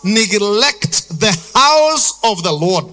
neglect the house of the Lord,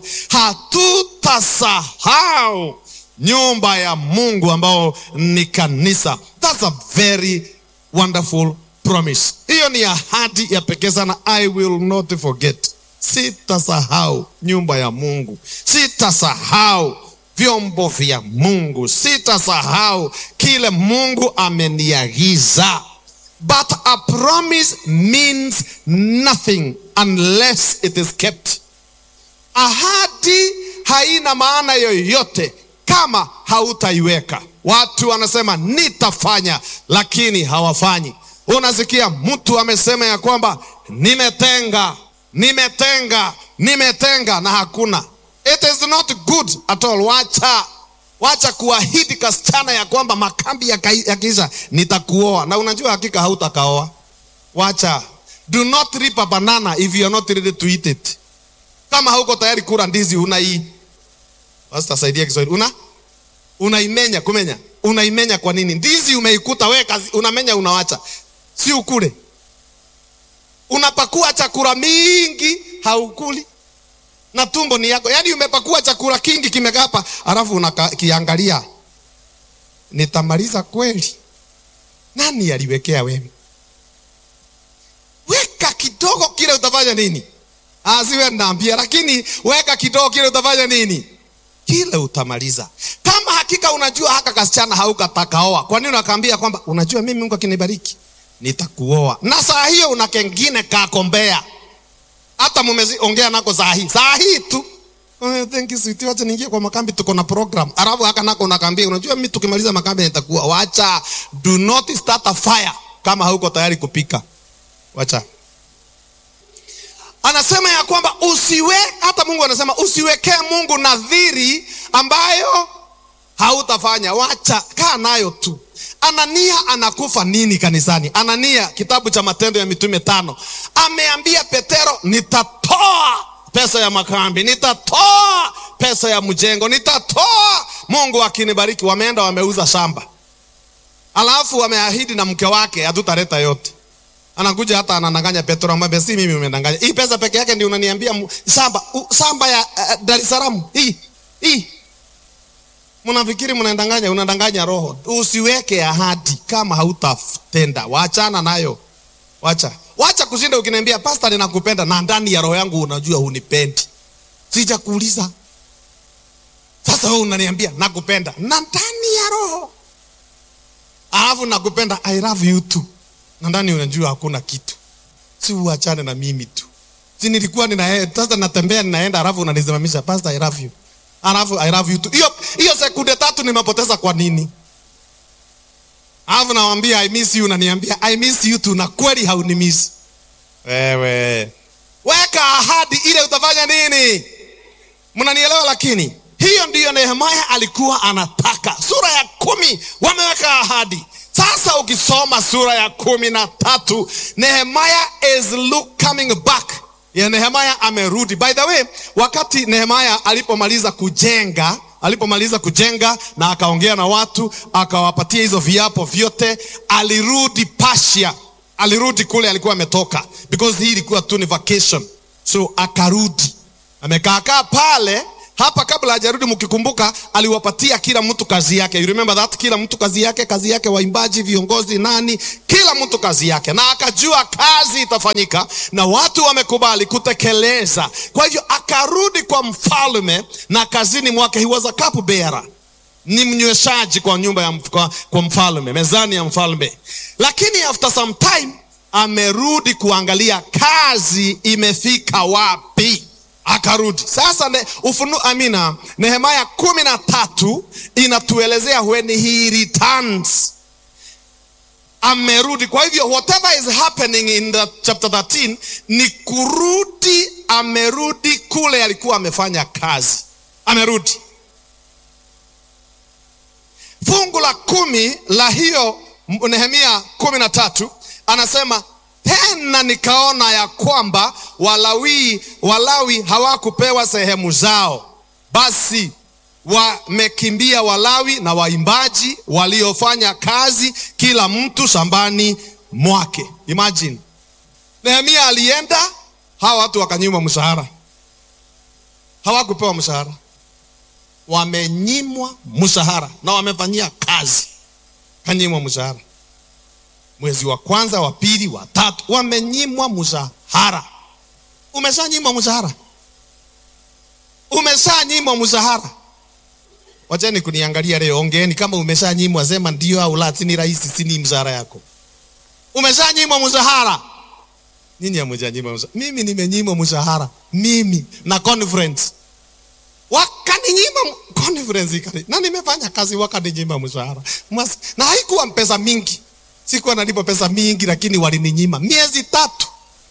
hatutasahau nyumba ya Mungu ambao ni kanisa. That's a very wonderful promise. Hiyo ni ahadi ya pekee sana. I will not forget. Sitasahau nyumba ya Mungu, sitasahau vyombo vya Mungu, sitasahau kile Mungu ameniagiza. But a promise means nothing unless it is kept. Ahadi haina maana yoyote kama hautaiweka. Watu wanasema nitafanya, lakini hawafanyi. Unasikia mtu amesema ya kwamba nimetenga, nimetenga, nimetenga na hakuna. It is not good at all. Wacha wacha kuahidi kasichana ya kwamba makambi yakiisha nitakuoa, na unajua hakika hautakaoa. Wacha, do not rip a banana if you are not ready to eat it. Kama hauko tayari kula ndizi, unai basi tasaidia Kiswahili, una unaimenya, kumenya, unaimenya kwa nini? Ndizi umeikuta wewe, kazi unamenya, unawacha, si ukule. Unapakua chakula mingi, haukuli na tumbo ni yako. Yaani umepakua chakula kingi kimekaa hapa, alafu unakiangalia, nitamaliza kweli? Nani aliwekea wewe? Weka kidogo, kile utafanya nini? Asiwe naambia, lakini weka kidogo, kile utafanya nini? Kile utamaliza. Kama hakika unajua haka kasichana haukatakaoa, kwa nini unakaambia kwamba unajua mimi Mungu akinibariki nitakuoa, na saa hiyo una kengine kakombea hata mumeongea nako saa hii saa hii tu Oh, thank you sweetie, wacha niingie kwa makambi, tuko na program. Alafu haka nako unakaambia, unajua mimi tukimaliza makambi nitakuwa. Wacha, do not start a fire kama hauko tayari kupika. Wacha. Anasema ya kwamba usiwe, hata Mungu anasema usiwekee Mungu nadhiri ambayo hautafanya. Wacha, kaa nayo tu. Anania anakufa nini kanisani? Anania, kitabu cha Matendo ya Mitume tano, ameambia Petero, nitatoa pesa ya makambi, nitatoa pesa ya mjengo, nitatoa Mungu akinibariki. Wameenda wameuza shamba, alafu wameahidi na mke wake hatutaleta yote. Anakuja hata anadanganya Petro, amwambia si mimi umedanganya, hii pesa peke yake ndio unaniambia shamba, shamba ya uh, Dar es Salaam hii hii Mnafikiri mnadanganya, unadanganya roho. Usiweke ahadi kama hautatenda, waachana nayo. Wacha, wacha kushinda ukiniambia pastor, ninakupenda na ndani ya roho yangu unajua hunipendi. Sijakuuliza. Sasa wewe unaniambia nakupenda na ndani ya roho, alafu nakupenda I love you too, na ndani unajua hakuna kitu. Si uachane na mimi tu. Si nilikuwa nina sasa natembea ninaenda, alafu unanisimamisha pastor, I love you Alafu I love you too. Hiyo hiyo sekunde tatu nimepoteza kwa nini? Alafu nawambia I miss you, unaniambia I miss you too, na kweli haunimiss. Wewe weka ahadi ile, utafanya nini? Mnanielewa? Lakini hiyo ndiyo Nehemia alikuwa anataka. Sura ya kumi wameweka ahadi. Sasa ukisoma sura ya kumi na tatu Nehemia is look coming back ya Nehemia amerudi. By the way, wakati Nehemia alipomaliza kujenga, alipomaliza kujenga na akaongea na watu, akawapatia hizo viapo vyote, alirudi Persia. Alirudi kule alikuwa ametoka, because hii ilikuwa tu ni vacation, so akarudi, amekaakaa pale hapa kabla hajarudi, mkikumbuka, aliwapatia kila mtu kazi yake. You remember that? Kila mtu kazi yake, kazi yake, waimbaji, viongozi, nani, kila mtu kazi yake, na akajua kazi itafanyika na watu wamekubali kutekeleza. Kwa hivyo akarudi kwa mfalme na kazini mwake, he was a cup bearer, ni mnyweshaji kwa nyumba ya kwa, kwa mfalme, mezani ya mfalme. Lakini after some time amerudi kuangalia kazi imefika wapi akarudi sasa. Ne, ufunu amina, Nehemia kumi na tatu inatuelezea when he returns, amerudi. Kwa hivyo whatever is happening in the chapter 13 ni kurudi, amerudi kule alikuwa amefanya kazi, amerudi. Fungu la kumi la hiyo Nehemia kumi na tatu anasema tena nikaona ya kwamba Walawi, Walawi hawakupewa sehemu zao, basi wamekimbia Walawi na waimbaji waliofanya kazi kila mtu shambani mwake. Imagine, Nehemia alienda hawa watu wakanyimwa mshahara, hawakupewa mshahara, wamenyimwa mshahara na wamefanyia kazi, kanyimwa mshahara. Mwezi wa kwanza, wa pili, wa tatu, wamenyimwa mshahara. Umeshanyimwa mshahara, umeshanyimwa mshahara. Wacheni kuniangalia leo, ongeeni kama umeshanyimwa, sema ndio au la. Sini rahisi, sini mshahara yako. Umeshanyimwa mshahara. Nyinyi hamjanyimwa mshahara. Mimi nimenyimwa mshahara, mimi na conference wakaninyima m- conference ikani, na nimefanya kazi wakaninyima mshahara Mas, na haikuwa pesa mingi, sikuwa nalipa pesa mingi, lakini walininyima miezi tatu.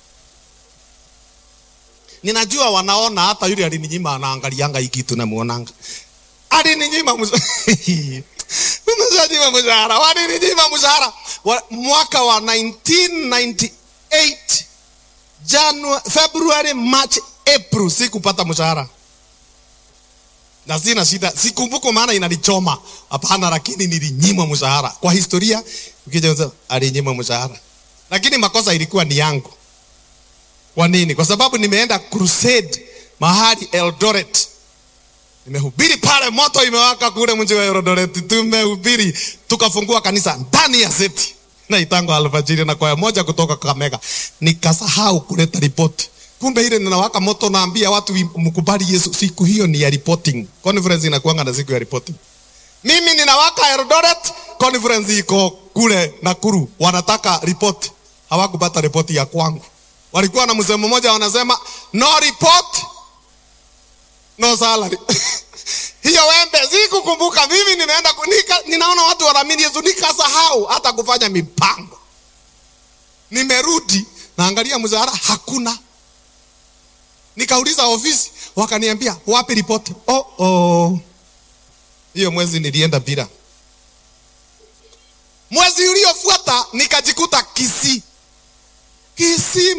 Ninajua wanaona hata yule alininyima anaangalianga hii kitu namuonanga alininyima mshahara umeshanyima mshahara, walininyima mshahara wa, mwaka wa 1998 January, February, March, April sikupata mshahara na sina shida, sikumbuko maana inanichoma hapana, lakini nilinyimwa mshahara. Kwa historia ukija usema alinyimwa mshahara, lakini makosa ilikuwa ni yangu. Kwa nini? Kwa sababu nimeenda crusade mahali Eldoret nimehubiri pale, moto imewaka kule mji wa Eldoret, tumehubiri tukafungua kanisa ndani ya seti na itango alfajiri na kwaya moja kutoka Kakamega, nikasahau kuleta ripoti. Kumbe ile ninawaka moto, naambia watu mkubali Yesu. Siku hiyo ni ya reporting, conference inakuanga na siku ya reporting. Mimi ninawaka Eldoret, conference iko kule Nakuru, wanataka ripoti, hawakupata ripoti ya kwangu. Walikuwa na msemo mmoja wanasema no report no salary. hiyo wembe sikukumbuka mimi, nimeenda ku- nika, ninaona watu wanaamini Yesu, nikasahau hata kufanya mipango. Nimerudi naangalia mshahara hakuna. Nikauliza ofisi, wakaniambia wapi ripoti? Oh, oh. Hiyo mwezi nilienda bila. Mwezi uliofuata nikajikuta Kisii, Kisii